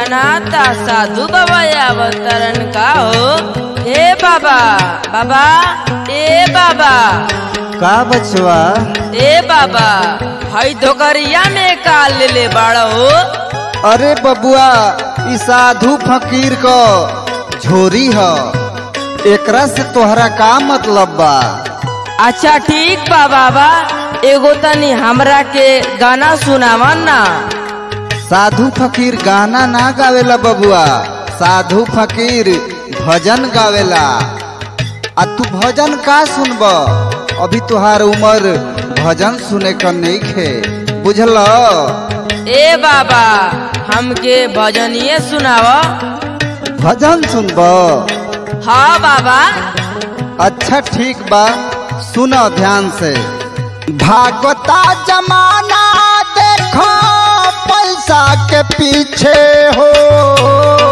जनाता साधु बाबा अवतरण का हो ए बाबा बाबा ए बाबा का बचवा ए बाबा हई धोकरिया में का ले ले बाड़ा हो अरे बबुआ ई साधु फकीर क झोरी ह एकरा से तोहरा का मतलब बा अच्छा ठीक बा बाबा एगो तनी हमरा के गाना सुनावन ना साधु फकीर गाना ना गावेला बबुआ साधु फकीर भजन गावेला आ तू भजन का सुनब अभी तुहार उम्र भजन सुने क नइखे बुझल ए बाबा हमके भजनिए सुनाव भजन सुनब हाँ बाबा अच्छा ठीक बा सुन ध्यान से भागवता जमाना देखो पैसा के पीछे हो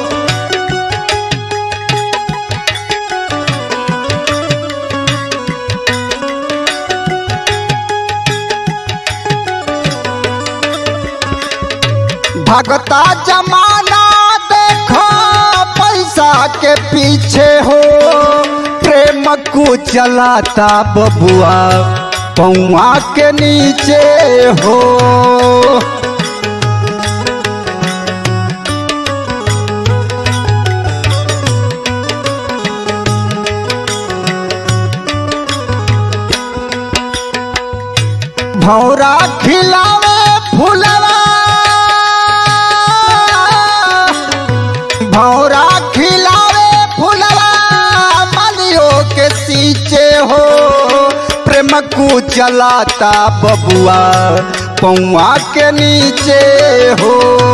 भगता जमाना देखो पैसा के पीछे हो प्रेम को चलाता बबुआ पौआ के नीचे हो भौरा खिलावे फुलवा भौरा खिलावे फुलवा मालियो के सींचे हो प्रेम को जलाता बबुआ पौआ के नीचे हो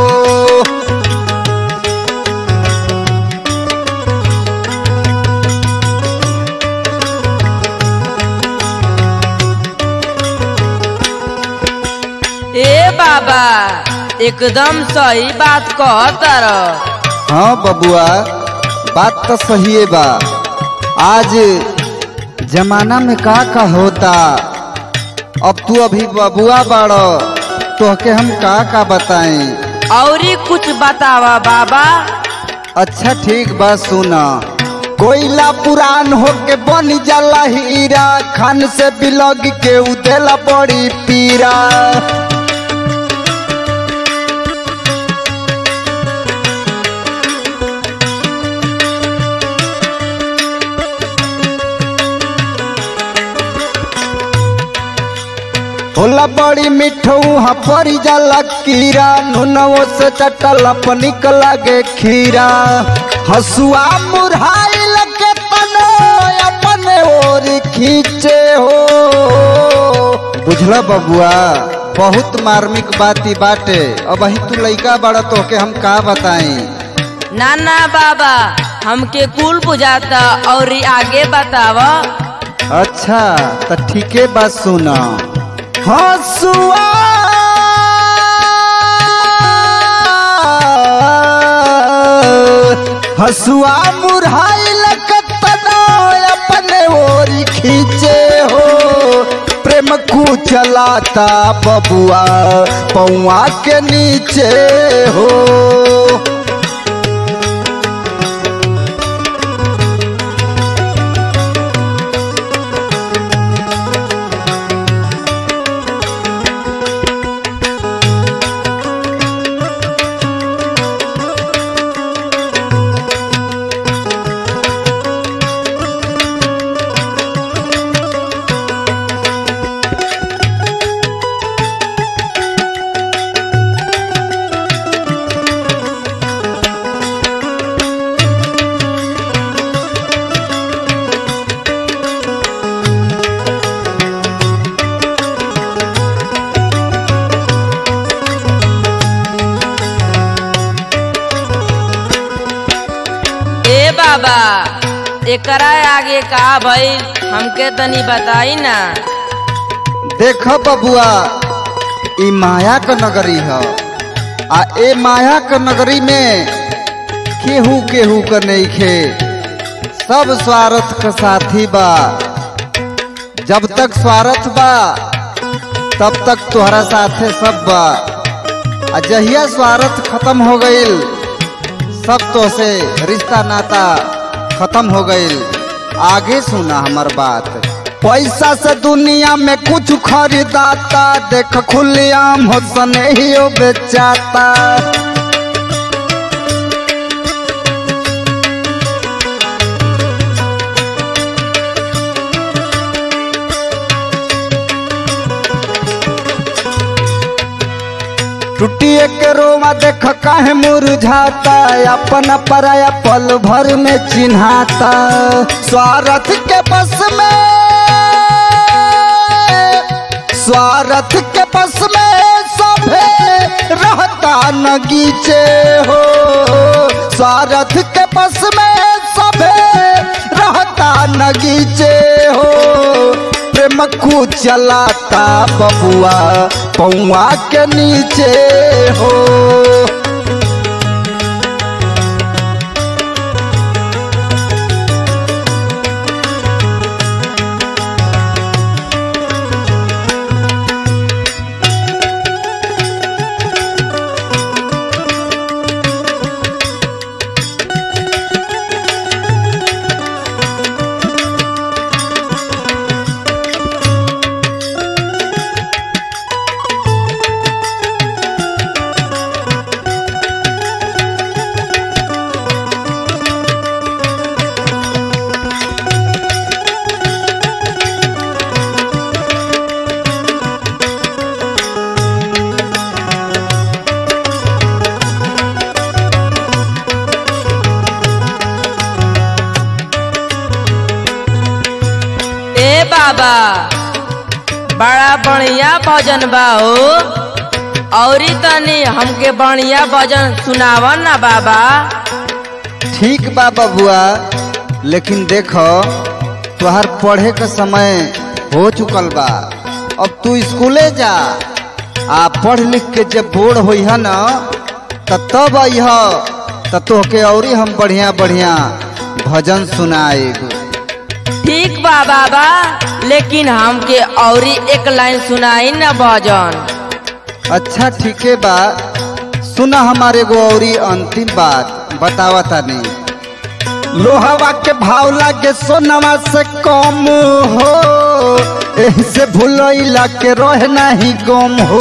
ए बाबा एकदम सही बात कहतर हाँ बबुआ बात तो सही है बा आज जमाना में का का होता अब तू अभी बबुआ बाड़ो तोहके हम का का बताएं औरी कुछ बतावा बाबा अच्छा ठीक बा सुना कोयला पुरान होके बन जाला हीरा खान से बिलग के उदेला बड़ी पीरा होला बड़ी मिठू परी जाला कीरा नुनवो से चटल निक लागे खीरा हसुआ मुरहाइल के तनो अपने ओर खींचे हो बुझला बबुआ बहुत मार्मिक बाती बाटे अब ही तू लइका बड़ा तो के हम का बताएं ना ना बाबा हमके कुल बुझाता और आगे बतावा अच्छा तो ठीके बात सुना हसुआ हसुआ मुरहाइल कतना अपने ओरी खींचे हो प्रेम को चलाता बबुआ पौआ के नीचे हो ए बाबा एकरा आगे का भइल हमके तनी बताई ना देख बबुआ ई माया क नगरी ह आ ए माया क नगरी में केहू केहू क नइखे सब स्वार्थ क साथी बा जब तक स्वार्थ बा तब तक तोहरा साथे सब बा आ जहिया स्वार्थ खत्म हो गईल सब तो से रिश्ता नाता खत्म हो गईल आगे सुना हमार बात पैसा से दुनिया में कुछ खरीदाता देख खुलेआम हो स्नेहियो बेचाता टूटिए के रोमा देख काहे मुरझाता अपन पराया पल भर में चिन्हाता स्वार्थ के बस में स्वार्थ के बस में सभे रहता नगीचे हो स्वार्थ के बस में सभे रहता नगीचे हो प्रेम को चलाता बबुआ पौआ के नीचे हो ए बाबा बड़ा बढ़िया भजन बा हो औरी तनी हमके बढ़िया भजन सुनावन ना बाबा ठीक बा बबुआ लेकिन देखो तुहार पढ़े का समय हो चुकल बा अब तू स्कूले जा आ पढ़ लिख के जब बोर्ड होई है न त तब अइह त तोहके औरी हम बढ़िया बढ़िया भजन सुनाएब ठीक बा बाबा लेकिन हमके औरी एक लाइन सुनाई ना भजन अच्छा ठीके बा सुना हमारे गो औरी अंतिम बात बतावा तानी लोहवा के भाव लागे सोनवा से कम हो एही से भूलैला के रह नाही गम हो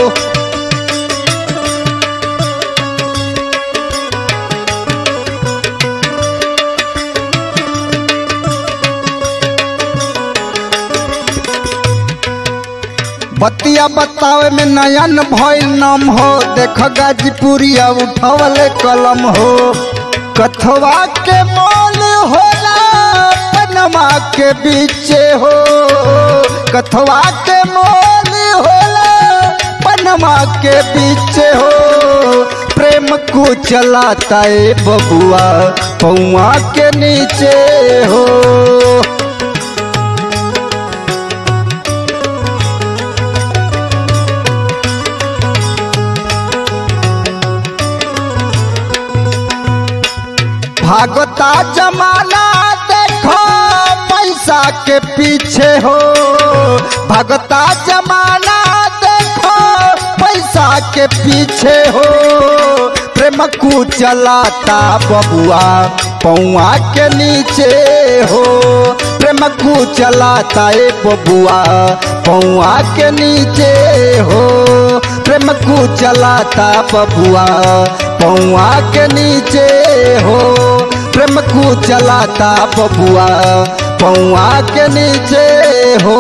बतिया बतावे में नयन भइल नम हो देख गाजीपुरिया उठवले कलम हो कथवा के मोल होला पनमा के बीचे हो कथवा के मोल होला पनमा के बीचे हो प्रेम को चलाता है बबुआ पौआ के नीचे हो भागता जमाना देखो पैसा के पीछे हो भागता जमाना देखो पैसा के पीछे हो प्रेम को चलाता बबुआ पौआ के नीचे हो प्रेम को चलाता ए बबुआ पौआ के नीचे हो प्रेम को चलाता बबुआ पौआ के नीचे हो प्रेम को चलाता बबुआ पौआ के नीचे हो